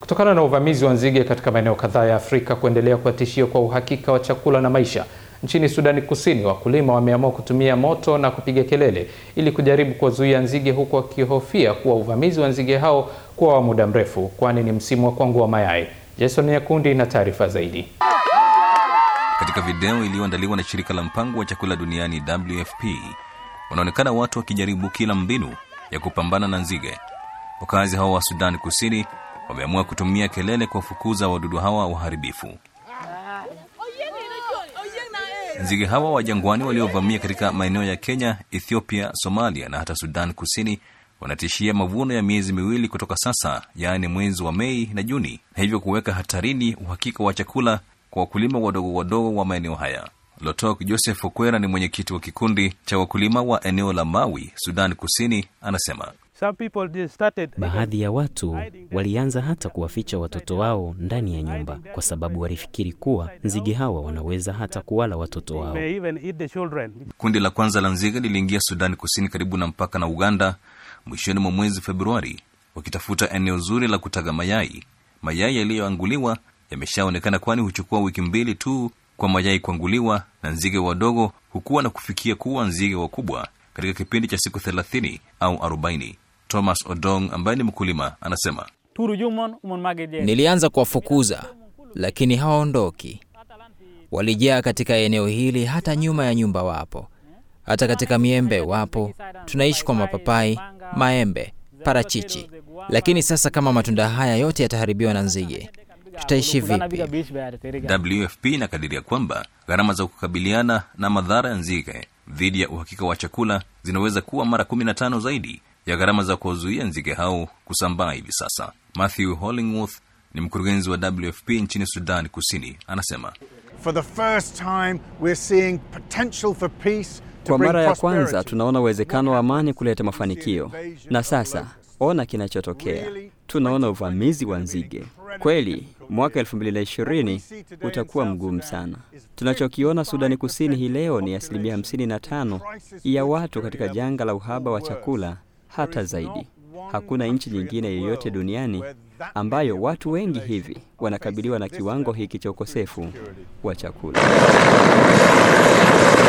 Kutokana na uvamizi wa nzige katika maeneo kadhaa ya Afrika kuendelea kuwa tishio kwa uhakika wa chakula na maisha, nchini Sudani Kusini wakulima wameamua kutumia moto na kupiga kelele ili kujaribu kuwazuia nzige, huku wakihofia kuwa uvamizi wa nzige hao kuwa wa muda mrefu, kwani ni msimu wa kuangua mayai. Jason Nyakundi na taarifa zaidi. Katika video iliyoandaliwa na shirika la mpango wa chakula duniani WFP, wanaonekana watu wakijaribu kila mbinu ya kupambana na nzige. Wakazi hao wa Sudani Kusini wameamua kutumia kelele kuwafukuza wadudu hawa waharibifu. Nzige hawa wa jangwani waliovamia katika maeneo ya Kenya, Ethiopia, Somalia na hata Sudan Kusini wanatishia mavuno ya miezi miwili kutoka sasa, yaani mwezi wa Mei na Juni, na hivyo kuweka hatarini uhakika wa chakula kwa wakulima wadogo wadogo wa maeneo haya. Lotok Joseph Okwera ni mwenyekiti wa kikundi cha wakulima wa eneo la Mawi, Sudan Kusini, anasema Baadhi ya watu walianza hata kuwaficha watoto wao ndani ya nyumba kwa sababu walifikiri kuwa nzige hawa wanaweza hata kuwala watoto wao. kundi la kwanza la nzige liliingia Sudani Kusini karibu na mpaka na Uganda mwishoni mwa mwezi Februari, wakitafuta eneo zuri la kutaga mayai. Mayai yaliyoanguliwa yameshaonekana, kwani huchukua wiki mbili tu kwa mayai kuanguliwa, na nzige wadogo hukuwa na kufikia kuwa nzige wakubwa katika kipindi cha siku thelathini au arobaini. Thomas Odong ambaye ni mkulima anasema Nilianza kuwafukuza lakini hawaondoki. Walijaa katika eneo hili, hata nyuma ya nyumba wapo, hata katika miembe wapo. Tunaishi kwa mapapai, maembe, parachichi. Lakini sasa kama matunda haya yote yataharibiwa na nzige, tutaishi vipi? WFP inakadiria kwamba gharama za kukabiliana na madhara ya nzige dhidi ya uhakika wa chakula zinaweza kuwa mara 15 zaidi ya gharama za kuwazuia nzige hao kusambaa hivi sasa. Matthew Hollingworth ni mkurugenzi wa WFP nchini Sudan Kusini, anasema For the first time, we're seeing potential for peace to Kwa bring mara ya kwanza prosperity. tunaona uwezekano wa amani kuleta mafanikio, na sasa ona kinachotokea. Tunaona uvamizi wa nzige. Kweli mwaka 2020 utakuwa mgumu sana. Tunachokiona Sudani Kusini hii leo ni asilimia 55 ya watu katika janga la uhaba wa chakula, hata zaidi. Hakuna nchi nyingine yoyote duniani ambayo watu wengi hivi wanakabiliwa na kiwango hiki cha ukosefu wa chakula.